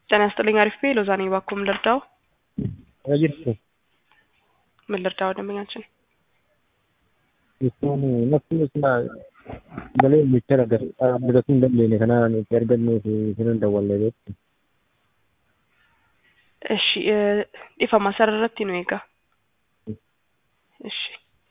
ጤና ይስጥልኝ አሪፍ ቤ ሎዛ ነኝ ባኮ ምን ልርዳው jirtu ምን ልርዳው ደንበኛችን jechuun nafti isaa galee micha argatuu hin dandeenye kanaan itti argannee fi isinan dawwallee beektu. እሺ dhiifama sararratti nu eegaa እሺ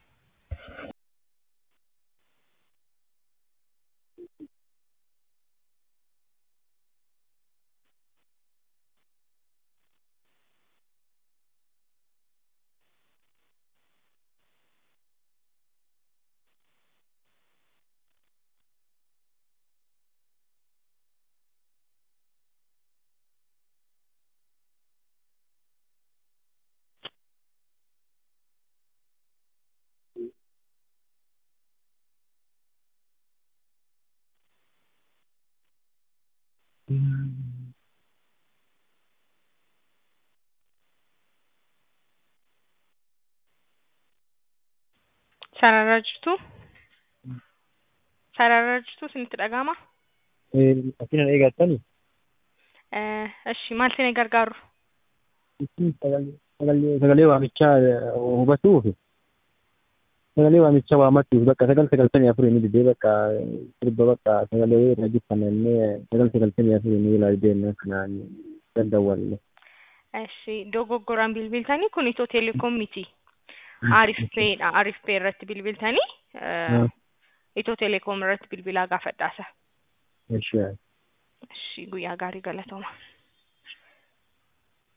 sarara jirtu sarara jirtu isinitti dhaga'ama Asinan eegattani እሺ maal isin gargaaru sagalee waamichaa hubatuuf sagalee waamichaa waamachuuf bakka sagal sagaltamii afurii ni didee bakka sirba bakka sagalee rajiffanannee sagal sagaltamii afurii ni ilaaldeenne kanaan dandawwalle. እሺ dogoggoraan bilbiltanii kun itoo teleekoom miti አሪፍ ፔedha አሪፍ pee irratti bilbiltanii itoo teleekoom irratti bilbilaa gaafadhaasa Ishee. እሺ guyyaa gaarii galatooma